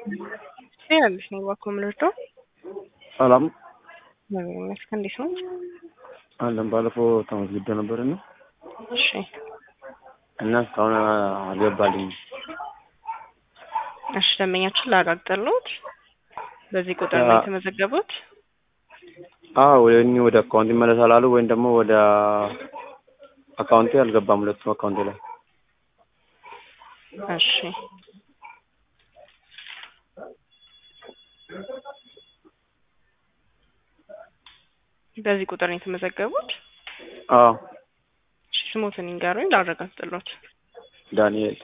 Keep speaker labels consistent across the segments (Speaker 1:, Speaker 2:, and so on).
Speaker 1: ትችላለች ነው እባክዎ የምንወስደው።
Speaker 2: ሰላም
Speaker 1: እግዚአብሔር ይመስገን። እንዴት ነው?
Speaker 2: አለን። ባለፈው ተመዝግቤ ነበር እና
Speaker 1: እሺ
Speaker 2: እና እስካሁን አልገባልኝም።
Speaker 1: እሺ ደንበኛችን ላረጋግጥልዎት። በዚህ ቁጥር ነው
Speaker 2: አ-
Speaker 1: የተመዘገቡት?
Speaker 2: አዎ ወይም ወደ አካውንት ይመለሳል አሉ ወይም ደግሞ ወደ አካውንቴ አልገባም። ሁለቱም አካውንቴ ላይ
Speaker 1: እሺ በዚህ ቁጥር ነው የተመዘገቡት?
Speaker 2: አዎ
Speaker 1: እሺ ስሞትን ይንገሩኝ ላረጋግጥልዎት።
Speaker 2: ዳንኤል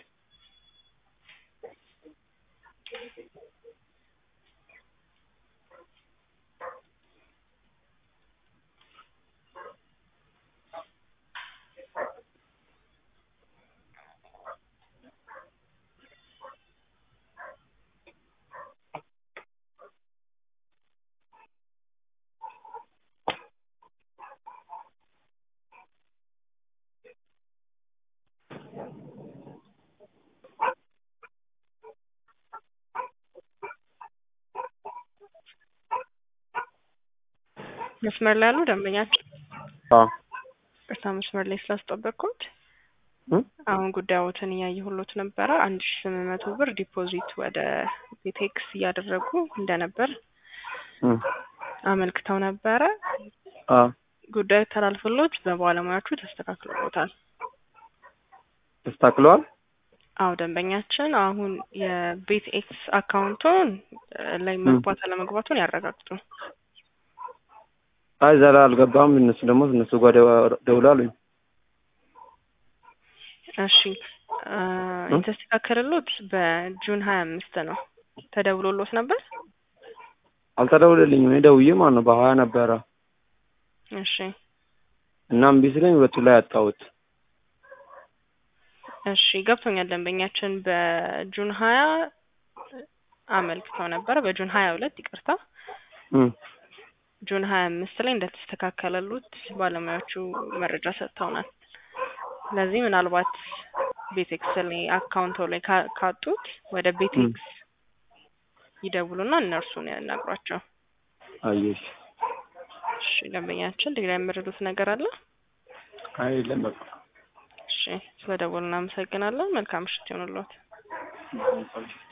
Speaker 1: መስመር ላይ ያሉ ደንበኛችን
Speaker 2: አዎ
Speaker 1: ቅርታ መስመር ላይ ስላስጠበቅኩት
Speaker 2: እም?
Speaker 1: አሁን ጉዳዮትን እያየሁሎት ነበረ። አንድ ሺ ስምንት መቶ ብር ዲፖዚት ወደ ቤቴክስ እያደረጉ እንደነበር
Speaker 2: እም።
Speaker 1: አመልክተው ነበረ።
Speaker 2: አዎ
Speaker 1: ጉዳዩ ተላልፎሎት በባለሙያዎቹ ተስተካክሎሎታል።
Speaker 2: ተስተካክለዋል።
Speaker 1: አዎ ደንበኛችን አሁን የቤት ኤክስ አካውንቱን ላይ መግባት አለመግባቱን ያረጋግጡ።
Speaker 2: አይ እዛ ላይ አልገባም። እነሱ ደግሞ እነሱ ጋር ደው- ደውለው አሉኝ።
Speaker 1: እሺ አ፣ የተስተካከለሎት በጁን ሀያ አምስት ነው። ተደውሎሎት ነበር?
Speaker 2: አልተደውለልኝም። እኔ ደውዬ ማለት ነው በሀያ ነበረ
Speaker 1: እሺ
Speaker 2: እና እምቢ ሲለኝ ሁለቱ ላይ አጣሁት።
Speaker 1: እሺ ገብቶኛል። ደንበኛችን በጁን ሀያ አመልክተው ነበረ። በጁን ሀያ ሁለት ይቅርታ፣
Speaker 2: እም።
Speaker 1: ጁን ሀያ አምስት ላይ እንደተስተካከለሉት ባለሙያዎቹ መረጃ ሰጥተውናል። ስለዚህ ምናልባት ቤቴክስ ላይ አካውንቶ ላይ ካ- ካጡት ወደ ቤቴክስ ይደውሉና እነርሱን ያናግሯቸው።
Speaker 2: አየሽ።
Speaker 1: እሺ ደንበኛችን ሌላ የምረዱት ነገር አለ?
Speaker 2: አይ የለም በቃ
Speaker 1: እሺ ስለደወሉ እናመሰግናለን። መልካም ምሽት ይሆንልዎት።